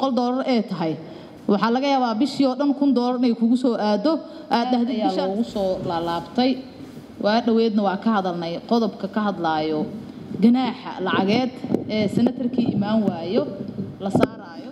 boqol doolar ee tahay waxaa laga yaabaa bishii oo dhan kun doolar inay kugu soo aado aad dhahdid bishaan ugu soo laalaabtay waa dhoweedna waa ka hadalnay qodobka ka hadlaayo ganaaxa lacageed ee senatarkii imaan waayo la saaraayo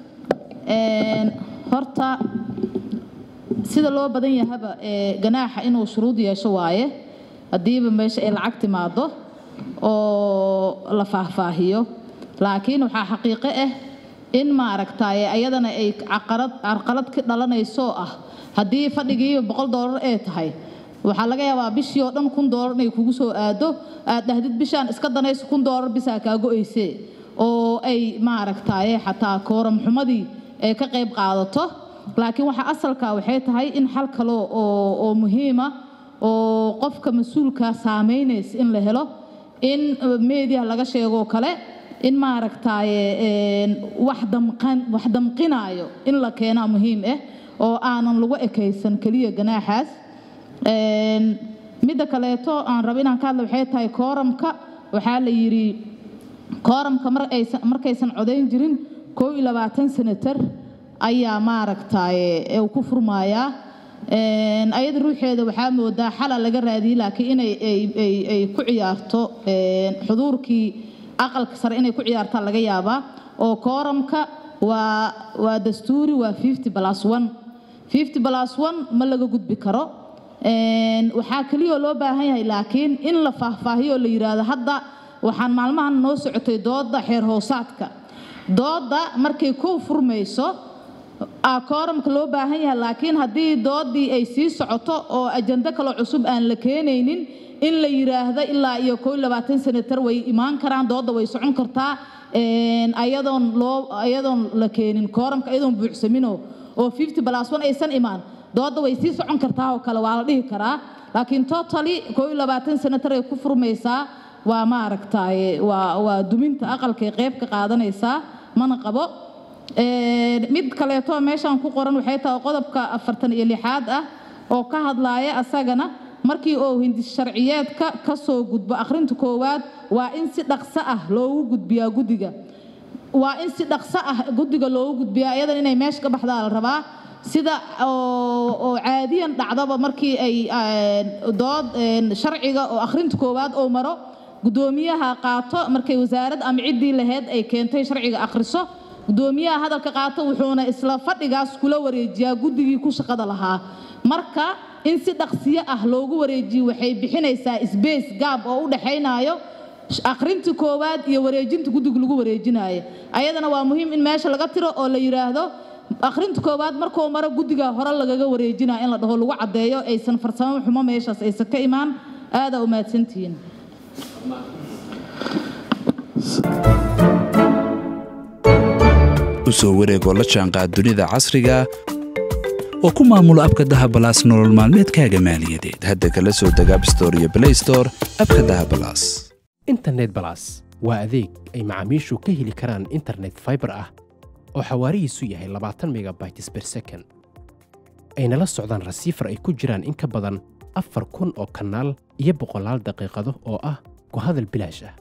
horta sida loo badan yahaba ganaaxa inuu shuruud yeesho waaye haddiiba meesha ay lacag timaado oo la faahfaahiyo laakiin waxaa xaqiiqo ah in maaragtaaye ayadana ay caqarad carqalad ka dhalanayso ah haddii fadhigiiba boqol doolar ee tahay waxaa laga yaabaa bishii oo dhan kun doolar inay kugu soo aado aad dhahdid bishaan iska danayso kun doolar bisaa kaa go-ayse oo ay maaragtaaye xataa kooram xumadii ay ka qayb qaadato laakiin waxa asalka waxay tahay in xal kale oo oo muhiima oo qofka mas-uulka saameynaysa in la helo in meediya laga sheegoo kale in maaragtaaye wax damqan wax damqinaayo in la keenaa muhiim ah oo aanan lagu ekaysan keliya ganaaxaas midda kaleeto aan rabo inaan ka hadla waxay tahay kooramka waxaa la yidhi kooramka mar aysan markaysan codayn jirin koo iyo labaatan senatar ayaa maaragtaaye uu ku furmaayaa ayada ruuxeeda waxaa moodaa xala laga raadiyey laakiin inay ay ku ciyaarto xuduurkii aqalka sare inay ku ciyaartaa laga yaabaa oo kooramka waa waa dastuuri waa fifty plus one fifty plus one ma laga gudbi karo waxaa keliyoo loo baahan yahay laakiin in la faahfaahiyo oo la yidhaahdo hadda waxaan maalmahan noo socotay dooda xeer hoosaadka dooda markay ku furmayso kooramka loo baahan yahay laakiin haddii doodii ay sii socoto oo ajando kaloo cusub aan la keenaynin in la yidhaahdo ilaa iyo koo iyo labaatan senatar way imaan karaan dooda way socon kartaa ayadoon loo ayadoon la keenin kooramka ayadoon buuxsamino oo fifty plus one aysan imaan dooda way sii socon kartaa oo kale waa la dhihi karaa laakiin totally koo iyo labaatan senatar ay ku furmaysaa waa maaragtaaye waa waa duminta aqalkay qayb ka qaadanaysaa mana qabo mid kaleeto meeshaan ku qoran waxay tahay qodobka afartan iyo lixaad ah oo ka hadlaaya asagana markii uu hindis sharciyeedka ka soo gudbo akhrinta koowaad waa in si dhaqso ah loogu gudbiyaa guddiga waa in si dhaqso ah guddiga loogu gudbiyaa iyadan inay meesha ka baxdaa la rabaa sida oo caadiyan dhacdaba markii ay dood sharciga oo akhrinta koowaad oo maro guddoomiyaha qaato markay wasaarad ama ciddii lahayd ay keentay sharciga akhriso guddoomiyaha hadalka qaato wuxuuna isla fadhigaas kula wareejiyaa guddigii ku shaqada lahaa marka in si dhaqsiyo ah loogu wareejiyo waxay bixinaysaa sbace gaab oo u dhaxaynayo akhrinta koowaad iyo wareejinta guddiga lagu wareejinayo ayadana waa muhiim in meesha laga tiro oo la yidhaahdo akhrinta koowaad markuu maro guddiga hore lagaga wareejinaya in la dhaho lagu caddeeyo aysan farsamo xumo meeshaas aysan ka imaan aadaa u mahadsantihiin u soo wareegoo la jaanqaad dunida casriga oo ku maamulo abka dahabalaas nolol maalmeedkaaga maaliyadeed hadda kala soo deg abstore iyo blaystore abka dahabalaas internet balas waa adeeg ay macaamiishu ka heli karaan internet faibar ah oo xawaarihiisu yahay labaatan megabytes ber second ayna la socdaan rasiifar ay ku jiraan in ka badan afar kun oo kanaal iyo boqolaal daqiiqado oo ah ku hadal bilaash ah